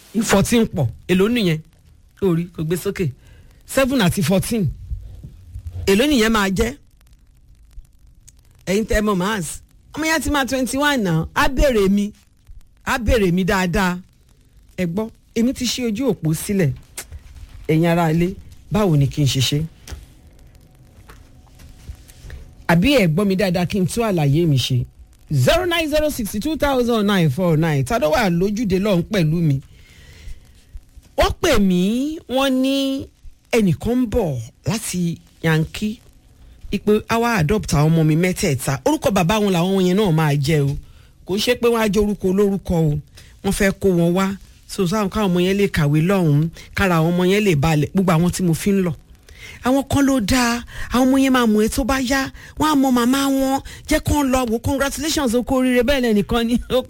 fourteen pọ̀ èló nìyẹn orí kò gbé sókè seven àti fourteen èló nìyẹn máa jẹ́ ẹ̀yin tẹ́ mọ̀ mars ọmọ yẹn ti máa twenty one náà á béèrè mi á béèrè mi dáadáa ẹ gbọ́ èmi ti ṣí ojú òpó sílẹ̀ ẹ̀yin ará ilé báwo ni kí n ṣe ṣe àbí ẹ gbọ́ mi dáadáa kí n tún àlàyé mi ṣe zero nine zero sixty two thousand nine four nine tá ló wà lójúde lọ́hún pẹ̀lú mi wọ́n pè mí wọ́n ní ẹnìkan ń bọ̀ láti yankee ipe àwa adopt àwọn ọmọ mi mẹ́tẹ̀ẹ̀ta orúkọ bàbá wọn làwọn yẹn náà máa jẹ́ o kò ṣe pé wọ́n á jẹ́ orúkọ olórúkọ o wọ́n fẹ́ kó wọn wá so sáwọn káwọn ọmọ yẹn lè kàwé lọ́hùn-ún kára àwọn ọmọ yẹn lè balẹ̀ gbogbo àwọn tí mo fi ń lọ àwọn kan ló dáa àwọn ọmọ yẹn máa mú ẹ tó bá yá wọn á mọ màmá wọn jẹ́ kó ń lọ wò congratulations o kó oríire bẹ́ẹ̀ lẹ́nìkan ni